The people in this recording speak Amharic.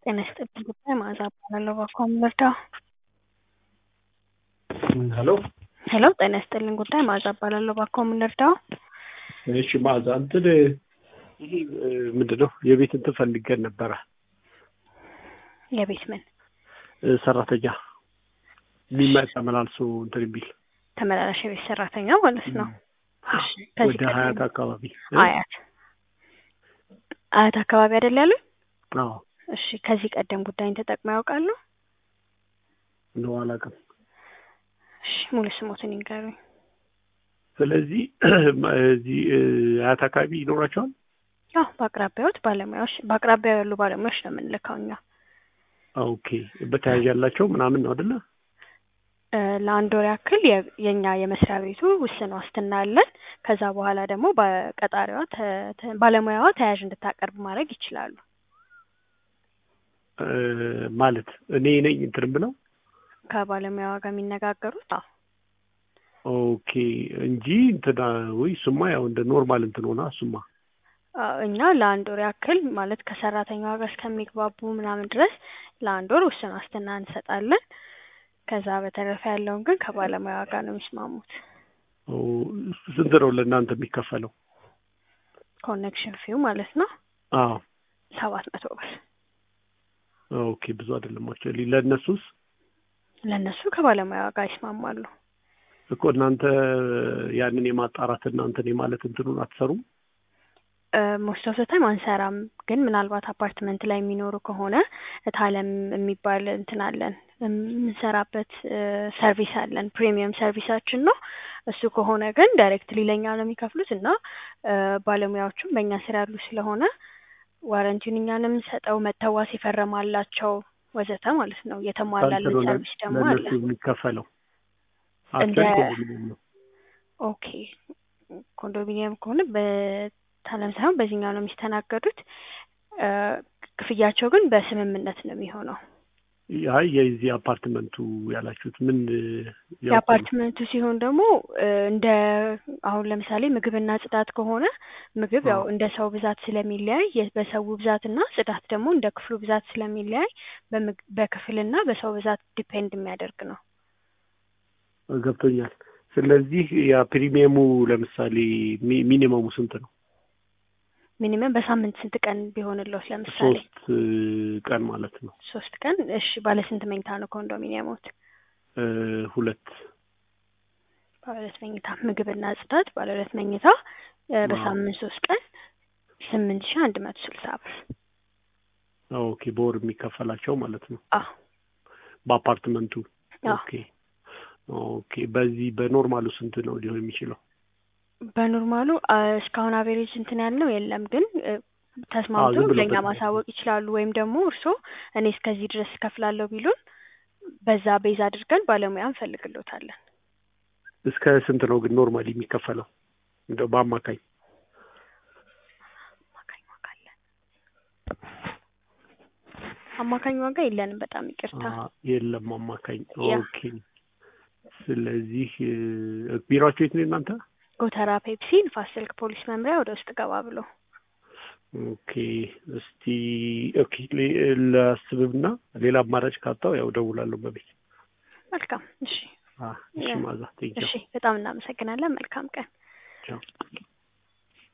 ጤና ይስጥልኝ ጉዳይ መዓዛ እባላለሁ። እባክዎ ምን ልርዳዎ? ሄሎ ሄሎ ጤና ይስጥልኝ ጉዳይ መዓዛ እባላለሁ። እባክዎ ምን ልርዳዎ? እሺ መዓዛ እንትን ይሄ ምንድን ነው የቤት እንትን ፈልገን ነበረ የቤት ምን እ ሰራተኛ የሚመጣ መላልሶ እንትን የሚል ተመላላሽ የቤት ሰራተኛ ማለት ነው። እሺ ከዚህ ወደ ሀያት ቀደም አካባቢ አያት አያት አካባቢ አይደል ያሉኝ? አዎ እሺ ከዚህ ቀደም ጉዳይን ተጠቅመው ያውቃሉ? ነው አላውቅም። እሺ ሙሉ ስሞትን ይንገሩኝ። ስለዚህ እዚህ እ አያት አካባቢ ይኖራቸዋል። አዎ በአቅራቢያዎት ባለሙያዎች በአቅራቢያው ያሉ ባለሙያዎች ነው የምንልከው እኛ። ኦኬ በተያያዥ ያላቸው ምናምን ነው አይደለ? እ ለአንድ ወር ያክል የ- የእኛ የመስሪያ ቤቱ ውስን ዋስትና አለን። ከዛ በኋላ ደግሞ በቀጣሪዋ ተ- ተ- ባለሙያዋ ተያያዥ እንድታቀርብ ማድረግ ይችላሉ። እ ማለት እኔ ነኝ እንትን ብለው ከባለሙያዋ ጋር የሚነጋገሩት አዎ ኦኬ እንጂ እንትና ወይ እሱማ ያው እንደ ኖርማል እንትን ሆና እሱማ አዎ፣ እኛ ለአንድ ወር ያክል ማለት ከሰራተኛዋ ጋር እስከሚግባቡ ምናምን ድረስ ለአንድ ወር ውስን ዋስትና እንሰጣለን። ከዛ በተረፈ ያለውን ግን ከባለሙያዋ ጋር ነው የሚስማሙት። ኦ፣ ስንት ነው ለእናንተ የሚከፈለው? ኮኔክሽን ፊው ማለት ነው አዎ ሰባት መቶ ብር ኦኬ ብዙ አይደለም አክቹዋሊ ለእነሱስ ለእነሱ ከባለሙያዋ ጋር ይስማማሉ። እኮ እናንተ ያንን የማጣራት እናንተን የማለት እንትኑን አትሰሩም? ሞስት ኦፍ ታይም አንሰራም፣ ግን ምናልባት አፓርትመንት ላይ የሚኖሩ ከሆነ እታለም የሚባል እንትን አለን የምንሰራበት ሰርቪስ አለን። ፕሪሚየም ሰርቪሳችን ነው። እሱ ከሆነ ግን ዳይሬክትሊ ለእኛ ነው የሚከፍሉት እና እ ባለሙያዎቹም በእኛ ስር ያሉ ስለሆነ ዋረንቲውን እኛ ነው የምንሰጠው። መተዋስ የፈረማላቸው ወዘተ ማለት ነው። የተሟላልን ሳንሰሩ ሰርቪስ ደግሞ አለ። ለእነሱ የሚከፈለው እንደ- አክቹዋሊ ኮንዶሚኒየም ነው። ኦኬ ኮንዶሚኒየም ከሆነ በታለም ሳይሆን በዚህኛው ነው የሚስተናገዱት። እ ክፍያቸው ግን በስምምነት ነው የሚሆነው። አይ የዚህ አፓርትመንቱ ያላችሁት ምን ያው የአፓርትመንቱ ሲሆን ደግሞ እ እንደ አሁን ለምሳሌ ምግብና ጽዳት ከሆነ ምግብ ያው አዎ። እንደ ሰው ብዛት ስለሚለያይ የ- በሰው ብዛትና ጽዳት ደግሞ እንደ ክፍሉ ብዛት ስለሚለያይ በምግ- በክፍልና በሰው ብዛት ዲፔንድ የሚያደርግ ነው። ገብቶኛል። ስለዚህ ያ ፕሪሚየሙ ለምሳሌ ሚ- ሚኒመሙ ስንት ነው? ሚኒመም በሳምንት ስንት ቀን ቢሆንልዎት? ለምሳሌ ሶስት እ ቀን ማለት ነው። ሶስት ቀን። እሺ ባለ ስንት መኝታ ነው ኮንዶሚኒየሞት? እ ሁለት ባለ ሁለት መኝታ ምግብና ጽዳት ባለ ሁለት መኝታ እ አዎ። በሳምንት ሶስት ቀን ስምንት ሺህ አንድ መቶ ስልሳ ብር። ኦኬ በወር የሚከፈላቸው ማለት ነው አዎ በአፓርትመንቱ። አዎ ኦኬ ኦኬ በዚህ በኖርማሉ ስንት ነው ሊሆን የሚችለው? በኖርማሉ አ፣ እስካሁን አቬሬጅ እንትን ያልነው የለም፣ ግን እ፣ አዎ ተስማምቶ ዝም ብሎ ለእኛ በ- ማሳወቅ ይችላሉ። ወይም ደግሞ እርስዎ እኔ እስከዚህ ድረስ እከፍላለሁ ቢሉን በዛ ቤዝ አድርገን ባለሙያ እንፈልግሎታለን። እስከ ስንት ነው ግን ኖርማሊ የሚከፈለው እንደው በአማካኝ? አማካኝ ዋጋ አለን? አማካኝ ዋጋ የለንም። በጣም ይቅርታ። አ፣ የለም አማካኝ። ያ ኦኬ ስለዚህ እ፣ ቢሮአችሁ የት ነው እናንተ? ጎተራ ፔፕሲ ንፋስ ስልክ ፖሊስ መምሪያ ወደ ውስጥ ገባ ብሎ ኦኬ እስቲ ኦኬ ሌ- ላስብና ሌላ አማራጭ ካጣው ያው ደውላለሁ በቤት። መልካም። እሺ አ፣ እሺ ያ ማዛ ቴንኪው እሺ፣ በጣም እናመሰግናለን። መልካም ቀን። ቻው